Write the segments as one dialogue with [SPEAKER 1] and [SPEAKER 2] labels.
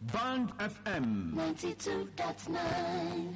[SPEAKER 1] Band FM.
[SPEAKER 2] 92.9.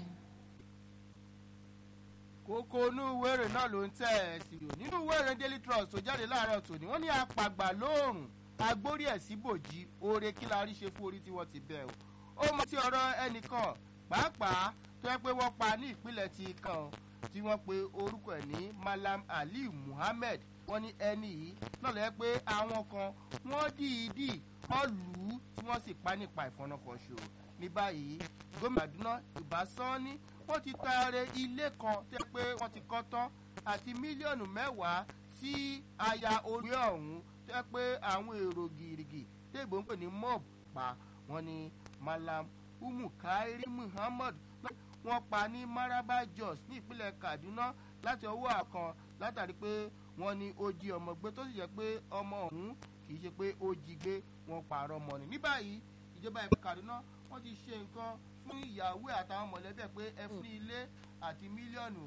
[SPEAKER 3] kókó inú ìwé ìròyìn náà ló ń tẹ̀ ẹ́ sí o nínú ìwé ìròyìn daily trust tó jáde láàárọ̀ tòní wọ́n ní apàgbà lóòrùn agbórí ẹ̀ sí bòjì oore kí la rí ṣe fún orí tí wọ́n ti bẹ̀ o ó mọ ti ọ̀rọ̀ ẹnìkan pàápàá tó yẹ pé wọ́n pa ní ìpínlẹ̀ ti kan tí wọ́n pe orúkọ ẹ̀ ní malam ali muhammed wọ́n ní ẹni yìí náà lẹ́ pé àwọn kan wọ́n dìídì wọ́n lù ú tí wọ́n sì pa nípa ìfọ̀nàfọ̀ṣù ní báyìí gómìnà àdúná ìbásánní wọ́n ti taare ilé kan tó yẹ pé wọ́n ti kọ́ tán àti mílíọ̀nù mẹ́wàá sí aya orí ọ̀hún tó yẹ pé àwọn èrò gìrìgì téèbó ń pè ní mob pa wọ́n ní malam umu kairi muhammad wọ́n pa ní maraba jos ní ìpínlẹ̀ kaduna láti ọwọ́ àkàn látàrí pé wọ́n ní ó jí ọmọ gbé tó sì jẹ́ pé ọmọ ọ̀hún kì í ṣe pé ó jí gbé wọ́n pààrọ̀ mọ́ ni ní báyìí ìjọba ìpínlẹ̀ kaduna wọ́n ti ṣe nǹkan fún ìyàwó àtàwọn mọ̀lẹ́bí ẹ̀ pé ẹ fún ní ilé àti mílíọ̀nù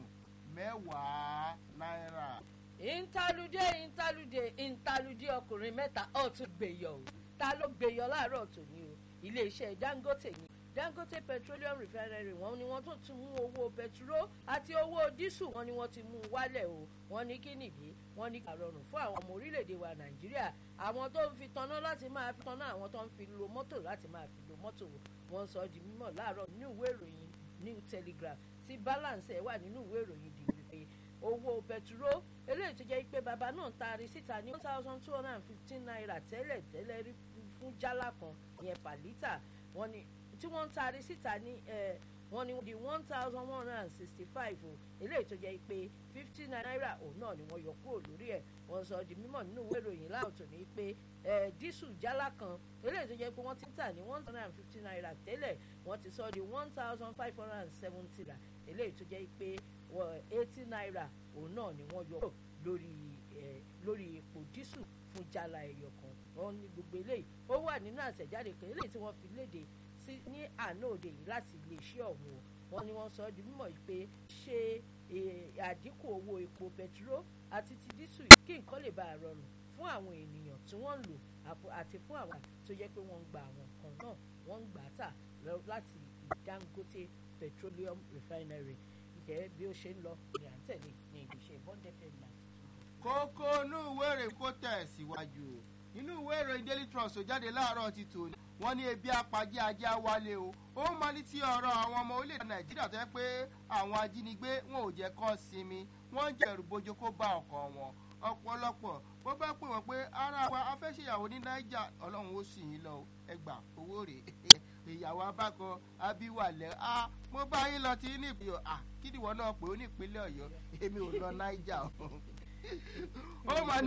[SPEAKER 3] mẹ́wàá náírà.
[SPEAKER 4] ìntàlùdé ìntàlùdé ìntàlùdé ọkùnrin mẹ́ta ọ̀tún gbèyọ̀ o ta ló gbèyọ̀ láàárọ̀ tòní o iléeṣẹ́ dangote ni dangote petroleum refinery wọn ni wọn tún ti mú owó pẹtiró àti owó dísù wọn ni wọn ti mú wálẹ̀ o wọn ní kí nìdí wọn ní àrọrùn fún àwọn ọmọ orílẹ̀-èdè wa nàìjíríà àwọn tó ń fi tanná láti máa fi tanná àwọn tó ń fi lo mọ́tò láti máa fi lo mọ́tò wọn sọ di mímọ̀ láàárọ̀ nínú ìwé ìròyìn new telegraph tí balance ẹ̀ wà nínú ìwé ìròyìn di wípé owó pẹtiró eléyìí tó jẹ́ pé bàbá náà taari síta ní one thousand two hundred and fifteen naira tẹ́lẹ̀ tẹ́lẹ̀ rí fún jálá kan ìyẹn pàlítà wọn ni tí wọ́n ń taari síta ní wọ́n ní di one thousand one hundred and sixty five o eléyìí tó jẹ́ pé fifty naira òun náà ni wọ́n yọ kúrò lórí ẹ̀ wọ́n sọ di mímọ̀ nínú ìwé ìròyìn láòtò ní pé dísù jálá kan eléyìí tó jẹ́ pé wọ́n ti ń tà ní one hundred and fifty naira tẹ́lẹ̀ wọ́n ti sọ di one thousand five hundred and seventy naira eléyìí tó jẹ́ pé eighty naira òun náà ni wọ́n yọ kúrò lórí lórí epo dísù fún jálá ẹyọ kan wọ́n ní gbogbo eléyìí ó wà nínú àtẹ̀jáde kan eléyìí tí wọ́n fi léde sí ní àná òde yìí láti iléeṣẹ́ ọ̀hún o wọ́n ní wọ́n sọ ọ́ di mímọ̀ yìí pé ṣe àdínkù owó epo bẹtiró àti ti dísù kí nǹkan lè bá a rọrùn fún àwọn ènìyàn tí wọ́n ń lò àti fún àwọn tó yẹ pé wọ́n ń gba àwọn kan náà wọ́n ń gbà á tà láti dangote petroleum refinery ìjẹ́ bí ó ṣe ń lọ ní à ń tẹ̀lé ní ìgbésẹ̀ bọ́ndẹ̀ fẹ́ẹ́
[SPEAKER 3] kókó inú ìwé ìròyìn kó tẹ̀ síwájú o nínú ìwé ìròyìn daily trust tó jáde láàárọ̀ ti tò ní wọ́n ní ebi apajẹ́ ajá wálé o ó máa ní tí ọ̀rọ̀ àwọn ọmọ orílẹ̀-èdè nàìjíríà tó yẹ pé àwọn ajínigbé wọn ò jẹ́ kọ́ sinmi wọ́n ń jẹ̀rù bójú kó bá ọkọ̀ wọn ọ̀pọ̀lọpọ̀ wọ́n bá pè wọ́n pé ara wa afẹ́ṣèyàwó ní naija ọlọ́run ó sì yín lọ ẹgbà owó rè ìyàwó abákan abiwalẹ̀ a mo bá yín lọ tí ní ìpínlẹ̀ à kí ni ìwọ náà pè ó ní ìpínlẹ̀ ọ̀yọ́ èmi ò lọ naija o ó máa ní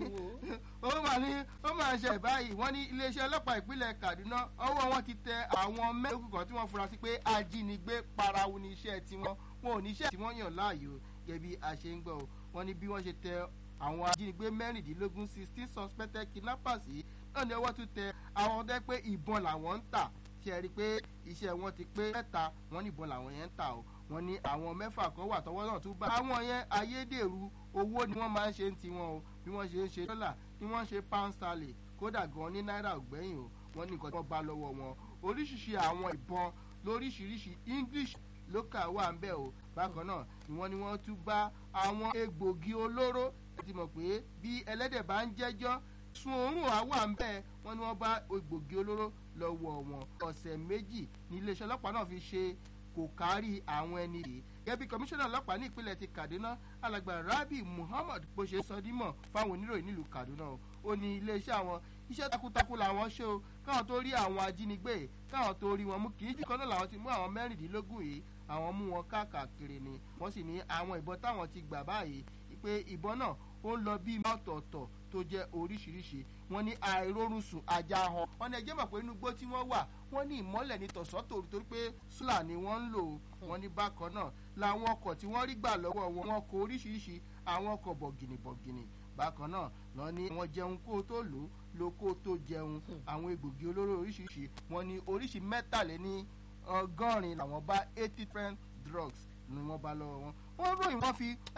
[SPEAKER 3] ó máa ní ó máa ṣe báyìí wọ́n ní iléeṣẹ́ ọlọ́pàá ìpínlẹ̀ kaduna ọwọ́ wọn ti tẹ àwọn mẹ́rin kan tí wọ́n fura sí pé ajínigbé parawu ní iṣẹ́ tiwọn wọn ò ní iṣẹ́ tí wọ́n yàn láàyò gẹ̀bí àṣẹ ń gbọ́ o wọ́n ní bí wọ́n ṣe tẹ àwọn ajínigbé mẹ́rìndínlógún sixteen suspected kidnappers yìí náà ni ọwọ́ tún tẹ àwọn ọdẹ pé ìbọn làwọn ń tà ṣe rí i pé iṣẹ́ wọn ti pé mẹ́ta wọ́n ní ìbọn làwọn yẹn ń tà o wọ́n ní àwọn mẹ́fà kan wà tọwọ́ náà tún bá àwọn yẹn ayédèrú owó ni wọ́n máa ń ṣe ń tiwọn o bí wọ́n ṣe ń ṣe dọ́là ni wọ́n ń ṣe pound sterling kódà gan ní náírà ògbẹ́yìn o wọ́n ní nǹkan tí wọ́n bá lọ́wọ́ wọn oríṣiríṣi àwọn ìbọn lóríṣiríṣi english local wà ń bẹ̀ o bákan náà ni wọ́n ní wọ́n tún bá àwọn egbògi olóró ẹ ti mọ̀ pé bí ẹlẹ́dẹ̀ bá ń jẹ́jọ́ sun oorun àwa ń bẹ́ẹ̀ wọ́n ní wọ́n bá egbògi olóró lọ́wọ́ wọn ọ̀sẹ̀ méjì ní iléeṣẹ́ ọlọ́pàá náà fi ṣe kò kárí àwọn ẹni yìí gẹ́gẹ́ bí kọmíṣánná ọlọ́pàá ní ìpínlẹ̀ ti kaduna alàgbà rabi muhammad bó ṣe sọ dímọ̀ fáwọn oníròyìn nílùú kaduna o ó ní iléeṣẹ́ àwọn iṣẹ́ takuntakun làwọn ṣe o káwọn tó rí àwọn ajínigbé káwọn tó rí wọn mú kì í jù kan náà làwọn ti mú àwọn mẹ́rìndínlógún yìí àwọn mú wọn káàkiri ni wọ́n sì ní àwọn ìbọn táwọn ti gbà báyìí pé ìbọn náà ó ń lọ bíi ọ̀tọ̀ọ̀tọ̀ tó jẹ́ oríṣiríṣi wọ́n ní àìrórun sùn ajá han wọ́n ní ẹjẹ́ mọ̀ pé inú igbó tí wọ́n wà wọ́n ní ìmọ́lẹ̀ ní tọ̀sán tòru torí pé sùlà ni wọ́n ń lò wọ́n ní bákan náà làwọn ọkọ̀ tí wọ́n rí gbà lọ́wọ́ wọn wọn kọ oríṣiríṣi àwọn ọkọ̀ bọ̀gìnì bọ̀gìnì bákan náà lọ ní wọn jẹun kó o tó lò ó lo kó o tó jẹun àwọn egbògi olóró oríṣiríṣi wọn ní oríṣi mẹ́tàléní ọgọ́rin làwọn bá eighty different drugs ni wọ́n bá lọ́wọ́ wọn wọ́n ròyìn wọ́n fi